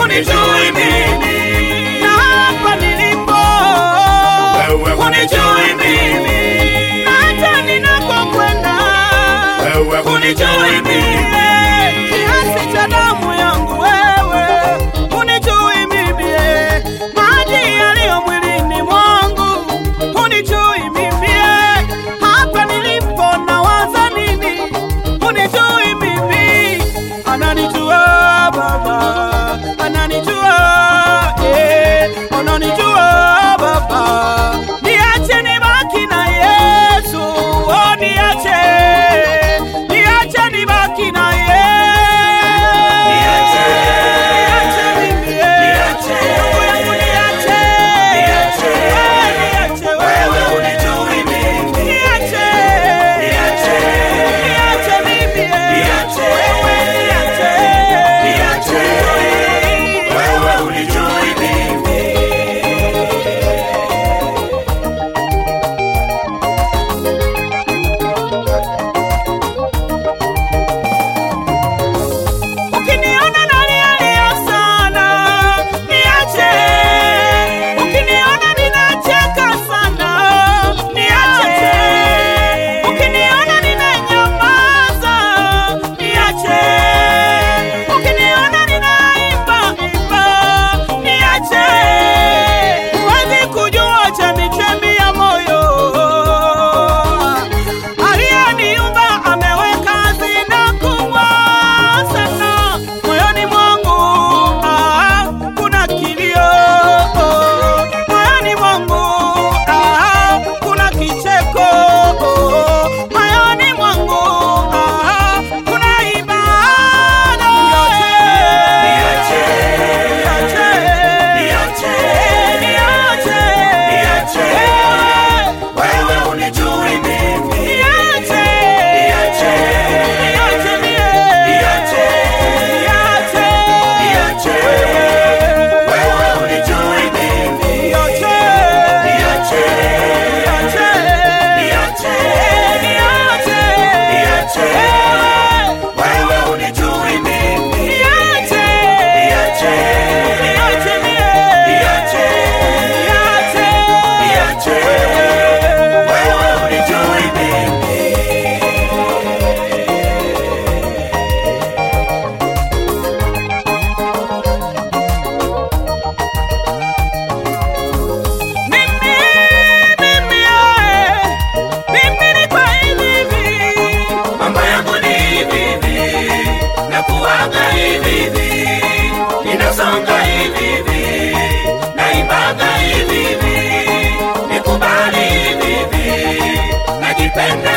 hunijui mimi, na hapa nilipo wewe hunijui mimi, na hata ninakokwenda wewe hunijui mimi, kiasi cha damu yangu wewe hunijui mimi, eh. maji yaliyo mwilini mwangu hunijui mimi, eh. hapa nilipo nawaza nini hunijui mimi, ananijua Baba, ananijua eh, ananijua Baba, niache nibaki na Yesu, oh, niache niache nibaki na Yesu, Niache. niache mimi, eh. Niache. Ndugu yangu niache, Niache. Eh, niache wewe hunijui mimi, niache, Niache. niache mimi, eh. Niache. Wewe niache, Niache. wewe hunijui mimi. Ukiniona nalialia sana, niache. Ukiniona ninacheka sana, niache. Ukiniona ninanyamaza, niache. Ukiniona ninaimba imba, niache. Huwezi kujua chemichemi ya moyo aliyeniumba ameweka hazina kubwa sana moyoni mwangu. Ah, kuna kilio moyoni mwangu. Ah, kuna kicheko moyoni mwangu. Ah, kuna ibada. Niache. Niache. Niache. Niache. Niache. Eh. Wewe hunijui mimi, Niache. Niache. Niache mie. Niache. Niache. Niache. wewe hunijui mimi, Niache. Niache. Niache. Niache. Niache. Niache. Eh. wewe hunijui mimi, Niache. Niache. Niache mie. Niache. Niache. Niache. wewe hunijui mimi. Mimi, mimi, eh. Mimi ni kwa hivi hivi. Mambo yangu ni hivi hivi, na kuwaga hivi hivi, ninasonga hivi hivi, naibaga hivi hivi, nikubali hivi hivi, najipenda